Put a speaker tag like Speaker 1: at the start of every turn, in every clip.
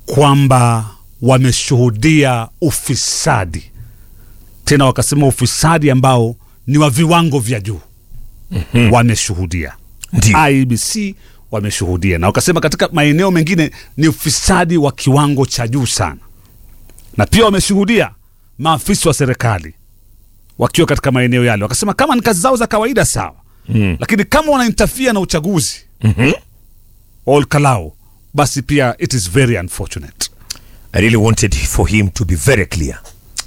Speaker 1: kwamba wameshuhudia ufisadi, tena wakasema ufisadi ambao ni wa viwango vya juu mm-hmm. wameshuhudia
Speaker 2: Ndio.
Speaker 1: IBC wameshuhudia, na wakasema katika maeneo mengine ni ufisadi wa kiwango cha juu sana, na pia wameshuhudia maafisa wa serikali wakiwa katika maeneo yale, wakasema kama ni kazi zao za kawaida sawa mm. lakini kama wanaintafia na uchaguzi
Speaker 2: Mhm.
Speaker 1: all kalau, basi pia it is very unfortunate.
Speaker 2: I really wanted for him to be very clear.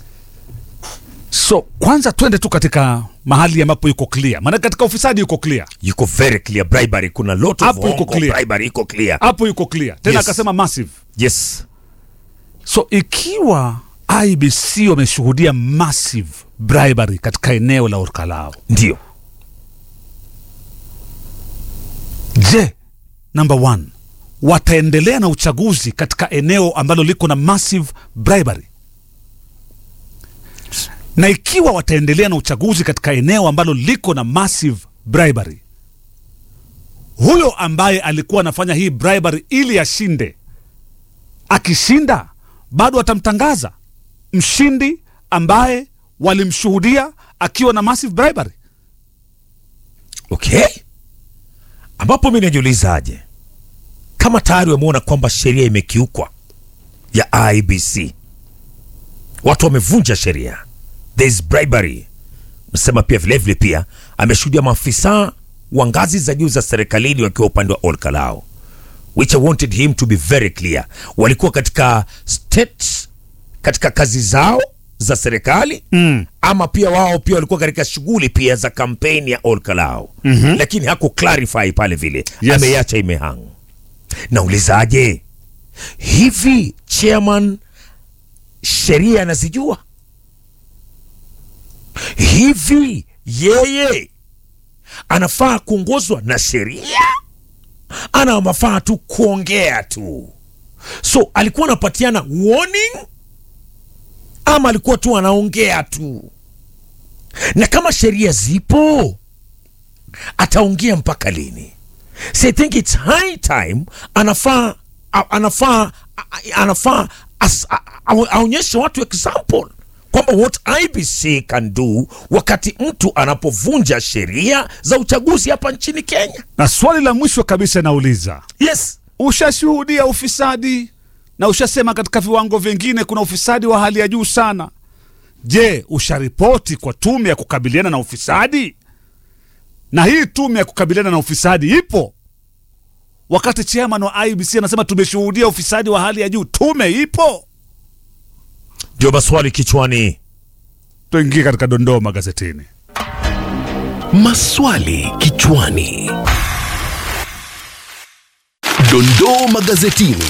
Speaker 1: So kwanza twende tu katika mahali ambapo yuko clear, maana katika ufisadi yuko clear,
Speaker 2: Yuko very clear bribery, kuna lot of
Speaker 1: Hapo yuko
Speaker 2: hongo,
Speaker 1: clear.
Speaker 2: bribery iko clear.
Speaker 1: hapo yuko clear tena,
Speaker 2: Yes.
Speaker 1: akasema massive.
Speaker 2: Yes.
Speaker 1: So ikiwa IBC wameshuhudia massive bribery katika eneo la Orkalao,
Speaker 2: Ndio.
Speaker 1: je, number one, wataendelea na uchaguzi katika eneo ambalo liko na massive bribery? Na ikiwa wataendelea na uchaguzi katika eneo ambalo liko na massive bribery, huyo ambaye alikuwa anafanya hii bribery ili ashinde, akishinda bado atamtangaza mshindi ambaye walimshuhudia akiwa na massive bribery.
Speaker 2: Okay. Ambapo mi najiulizaje, kama tayari wameona kwamba sheria imekiukwa ya IBC, watu wamevunja sheria, there is bribery. Nasema pia vilevile pia ameshuhudia maafisa wa ngazi za juu za serikalini wakiwa upande wa Olkalao, which I wanted him to be very clear, walikuwa katika state, katika kazi zao za serikali mm. ama pia wao pia walikuwa katika shughuli pia za kampeni ya Olkalao mm-hmm. lakini haku clarify pale vile
Speaker 1: Yes.
Speaker 2: ameiacha imehang. Naulizaje, hivi chairman sheria anazijua hivi? Yeye anafaa kuongozwa na sheria ana mafaa tu kuongea tu? So alikuwa anapatiana warning ama alikuwa tu anaongea tu? Na kama sheria zipo, ataongea mpaka lini? So I think it's high time anafaa a- anafaa a- anafaa as- a- a- aonyeshe watu example kwamba what IBC can do wakati mtu anapovunja sheria za uchaguzi hapa nchini Kenya.
Speaker 1: Na swali la mwisho kabisa nauliza,
Speaker 2: Yes.
Speaker 1: ushashuhudia ufisadi na ushasema katika viwango vingine kuna ufisadi wa hali ya juu sana. Je, usharipoti kwa tume ya kukabiliana na ufisadi? Na hii tume ya kukabiliana na ufisadi ipo? Wakati chairman wa IBC anasema tumeshuhudia ufisadi wa hali ya juu, tume ipo?
Speaker 2: Ndio maswali kichwani.
Speaker 1: Tuingie katika dondoo magazetini.
Speaker 3: Maswali kichwani. Dondoo magazetini.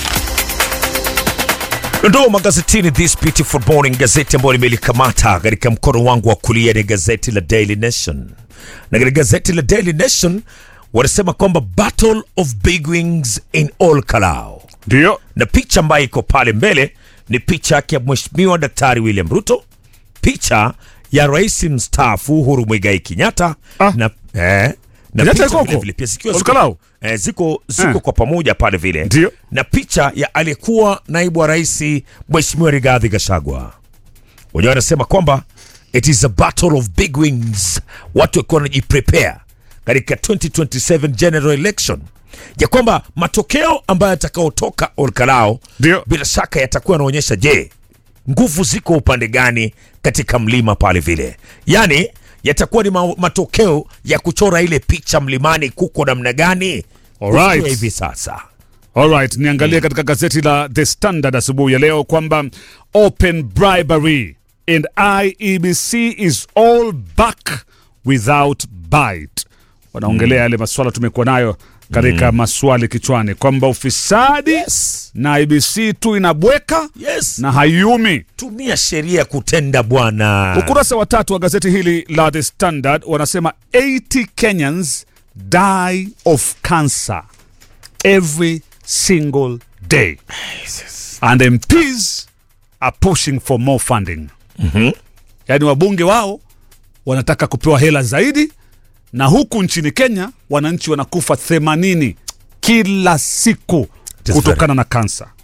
Speaker 2: Dondoo magazetini this beautiful morning, gazeti ambayo nimelikamata katika mkono wangu wa kulia ni gazeti la Daily Nation, na katika gazeti la Daily Nation wanasema kwamba battle of big wings in all Kalau,
Speaker 1: Ndio
Speaker 2: na picha ambayo iko pale mbele ni picha yake ya Mheshimiwa Daktari William Ruto, picha ya rais mstaafu Uhuru Muigai Kenyatta
Speaker 1: Ah.
Speaker 2: na eh, na
Speaker 1: Kenyatta
Speaker 2: picha
Speaker 1: yuko huko?
Speaker 2: vile vile pia zikiwa
Speaker 1: Olkalau?
Speaker 2: ziko, eh, ziko, ziko
Speaker 1: Eh.
Speaker 2: kwa pamoja pale vile
Speaker 1: Ndio.
Speaker 2: na picha ya aliyekuwa naibu wa rais Mheshimiwa Rigathi Gachagua. Wenyewe wanasema kwamba it is a battle of big wings, watu wakiwa wanajiprepare katika 2027 general election, ya kwamba matokeo ambayo yatakayotoka Olkalao
Speaker 1: Ndio.
Speaker 2: bila shaka yatakuwa yanaonyesha, je, nguvu ziko upande gani katika mlima pale vile, yaani yatakuwa ni ma matokeo ya kuchora ile picha mlimani kuko namna gani
Speaker 1: Alright.
Speaker 2: kufikia hivi sasa.
Speaker 1: Alright, niangalie katika gazeti la The Standard asubuhi ya leo kwamba open bribery and IEBC is all back without bite. Wanaongelea yale maswala tumekuwa nayo katika maswali kichwani kwamba ufisadi
Speaker 2: Yes.
Speaker 1: na IBC tu inabweka
Speaker 2: Yes.
Speaker 1: na haiumi.
Speaker 2: tumia sheria kutenda bwana.
Speaker 1: Ukurasa wa tatu wa gazeti hili la The Standard wanasema 80 Kenyans die of cancer every single day and MPs are pushing for more funding. Yaani wabunge wao wanataka kupewa hela zaidi, na huku nchini Kenya wananchi wanakufa 80 kila siku
Speaker 2: is
Speaker 1: kutokana na kansa.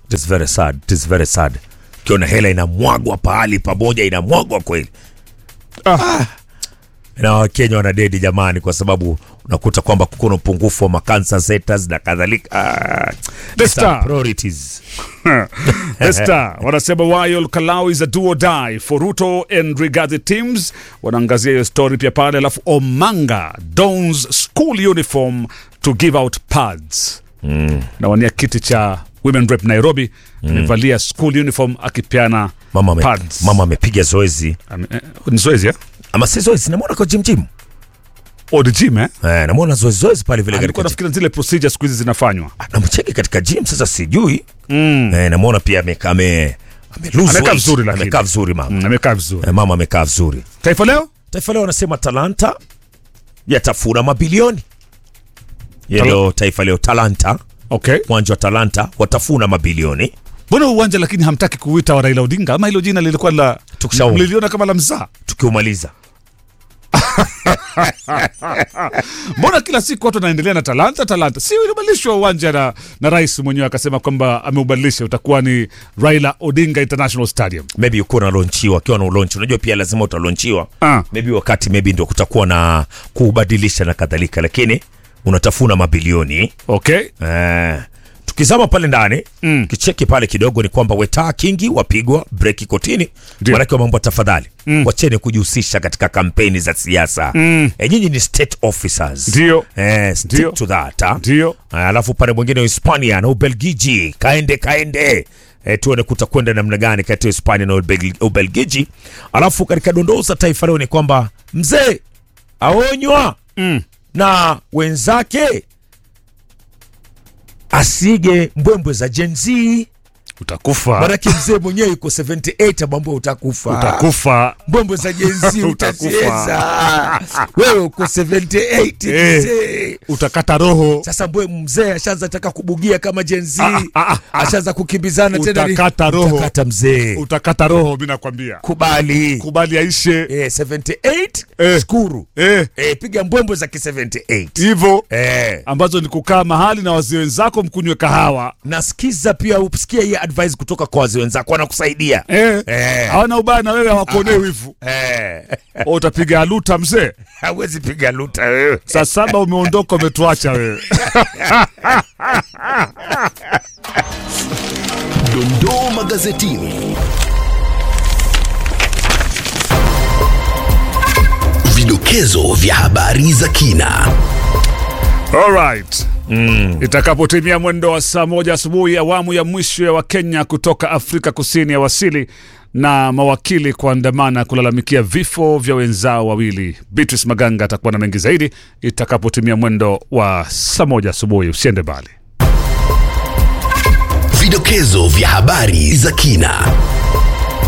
Speaker 2: It is very sad. It is very sad. Ukiona hela inamwagwa pahali pamoja, inamwagwa kweli.
Speaker 1: Ah.
Speaker 2: Na Wakenya wanadedi jamani, kwa sababu unakuta kwamba kuko na upungufu wa makansa centers na kadhalika. Ah,
Speaker 1: The
Speaker 2: these are
Speaker 1: Star.
Speaker 2: priorities.
Speaker 1: The Star wanasema while Kalau is a do or die for Ruto and Rigathi teams, wanaangazia hiyo story pia pale, alafu Omanga dons school uniform to give out pads mm. nawania kiti cha Women Rep Nairobi amevalia school uniform akipeana
Speaker 2: Mama ame-
Speaker 1: pads.
Speaker 2: mama amepiga zoezi
Speaker 1: Ame- eh, ni zoezi eh?
Speaker 2: ama si zoezi, namwona kwa gym gym
Speaker 1: Oh, the gym eh?
Speaker 2: eh, namwona zoezi zoezi pale vile
Speaker 1: Alikuwa
Speaker 2: katika gym.
Speaker 1: nafikiri zile procedure siku hizi zinafanywa
Speaker 2: namcheki katika gym sasa, sijui
Speaker 1: mm.
Speaker 2: eh, namwona pia amekaa ame, ame lose
Speaker 1: Amekaa
Speaker 2: weight.
Speaker 1: vizuri lakini.
Speaker 2: amekaa vizuri mama
Speaker 1: Mm, amekaa vizuri.
Speaker 2: eh, mama amekaa vizuri.
Speaker 1: Taifa Leo
Speaker 2: Taifa Leo wanasema Talanta yatafuna mabilioni.
Speaker 1: Tala-
Speaker 2: Ndio Taifa Leo, Talanta,
Speaker 1: okay.
Speaker 2: uwanja wa Talanta watafuna mabilioni.
Speaker 1: Mbona uwanja lakini hamtaki kuita wa Raila Odinga ama hilo jina lilikuwa la
Speaker 2: Tukishaona.
Speaker 1: mliliona kama la mzaa?
Speaker 2: Tukiumaliza
Speaker 1: Mbona kila siku watu wanaendelea na talanta talanta? Si ulibadilishwa uwanja na, na rais mwenyewe akasema kwamba ameubadilisha utakuwa ni Raila Odinga International Stadium.
Speaker 2: maybe uko unalonchiwa, akiwa na ulonchi, unajua pia lazima utalonchiwa
Speaker 1: Ah.
Speaker 2: maybe wakati maybe ndio kutakuwa na kubadilisha na kadhalika, lakini unatafuna mabilioni
Speaker 1: Okay.
Speaker 2: Eh, tukizama pale ndani
Speaker 1: Mm.
Speaker 2: kicheki pale kidogo ni kwamba wetaa kingi wapigwa breki kotini,
Speaker 1: Ndio.
Speaker 2: manake wameambwa tafadhali wacheni kujihusisha katika kampeni za siasa
Speaker 1: Mm.
Speaker 2: eh, nyinyi ni state officers
Speaker 1: Ndio.
Speaker 2: eh, stick
Speaker 1: Ndio.
Speaker 2: to that ha?
Speaker 1: Ndio.
Speaker 2: Eh, alafu pale mwingine Hispania na Ubelgiji, kaende kaende E, tuone kutakwenda namna gani kati ya Hispania na Ubel- Ubelgiji. Alafu katika dondoo za taifa leo ni kwamba mzee aonywa
Speaker 1: Mm.
Speaker 2: na wenzake asige mbwembwe za Gen Z.
Speaker 1: Utakufa.
Speaker 2: Maanake mzee mwenyewe yuko 78 amwambia utakufa.
Speaker 1: Utakufa.
Speaker 2: Mbwembwe za Gen Z
Speaker 1: Utakufa.
Speaker 2: utaziweza. Wewe uko 78
Speaker 1: Eh.
Speaker 2: mzee.
Speaker 1: Utakata roho.
Speaker 2: Sasa mbwe mzee ashaanza taka kubugia kama Gen Z.
Speaker 1: Ah, ah, ah, ah.
Speaker 2: Ashaanza kukimbizana tena. ni-
Speaker 1: Utakata roho.
Speaker 2: Utakata mzee.
Speaker 1: Utakata roho mimi nakwambia.
Speaker 2: Kubali.
Speaker 1: Kubali aishe.
Speaker 2: Eh, 78
Speaker 1: Eh.
Speaker 2: shukuru.
Speaker 1: Eh,
Speaker 2: Eh, piga mbwembwe za ki 78.
Speaker 1: hivyo
Speaker 2: Eh.
Speaker 1: ambazo ni kukaa mahali na wazee wenzako mkunywe kahawa.
Speaker 2: nasikiza pia usikia hii advice kutoka kwa wazee wenzako wanakusaidia
Speaker 1: Eh.
Speaker 2: Eh.
Speaker 1: Hawana ubaya na wewe hawakuonee wivu.
Speaker 2: Eh.
Speaker 1: Oh, Utapiga aluta mzee.
Speaker 2: hawezi piga luta wewe
Speaker 1: Saa saba umeondoka umetuacha wewe.
Speaker 3: Dondoo magazetini. Vidokezo vya habari za kina.
Speaker 1: Alright. Mm. Itakapotimia mwendo wa saa moja asubuhi, awamu ya mwisho ya Wakenya kutoka Afrika Kusini ya wasili na mawakili kuandamana kulalamikia vifo vya wenzao wawili. Beatrice Maganga atakuwa na mengi zaidi itakapotimia mwendo wa saa moja asubuhi. Usiende mbali.
Speaker 3: Vidokezo vya habari za kina.